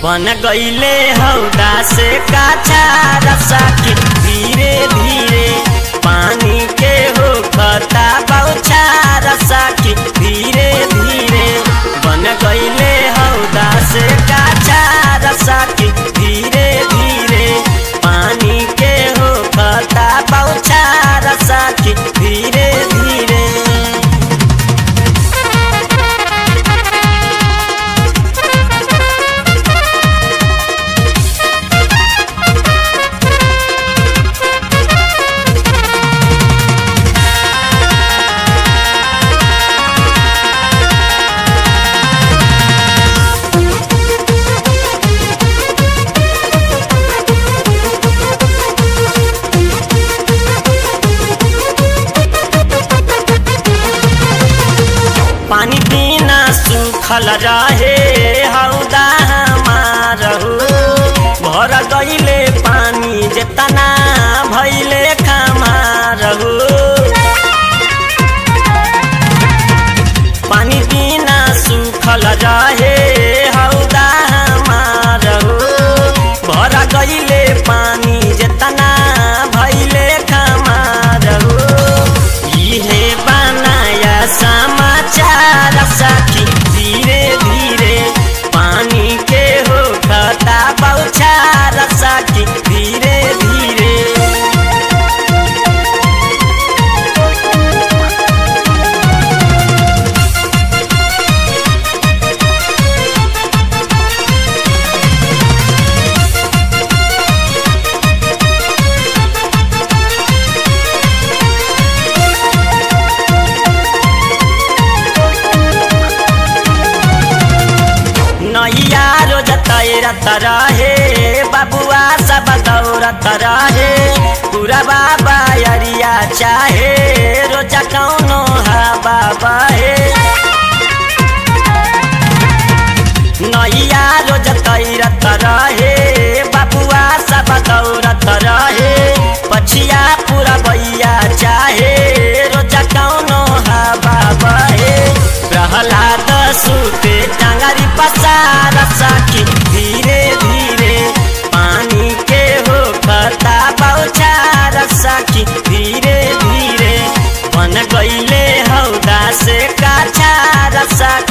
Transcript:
बन गईले हौदा से काछा रसा के धीरे धीरे पानी के हो खता बौछा रसा के धीरे धीरे बन गईले हौदा से काछा रसा के धीरे धीरे पानी के हो खता बौछा रसा के धीरे धीरे पानी बिना सुखल रहे हौदा हमारहु भर गईले पानी जेतना भैले खमारहु पानी बिना सुखल रहे हौदा हमारहु भर गईले पानी जेतना भैले खमारहु इहे बनाया समाचार सखी धीरे धीरे पानी के हो खता बौछार सखी धीरे धीरे नैया रोज तैरत रहे बबुआ सब दौड़त रहे पूरा बाबा अरिया चाहे रोजा कौनो हवा बहे नैया रोज तैरत रहे बबुआ सब दौड़त रहे पछिया पूरा बैया चाहे रोजा कौनो हवा बहे प्रहलाद सुते टांगरी पसार सखी धीरे धीरे पानी के हो खता बौछार सखी धीरे धीरे बन गईले हौदा से काछार सखी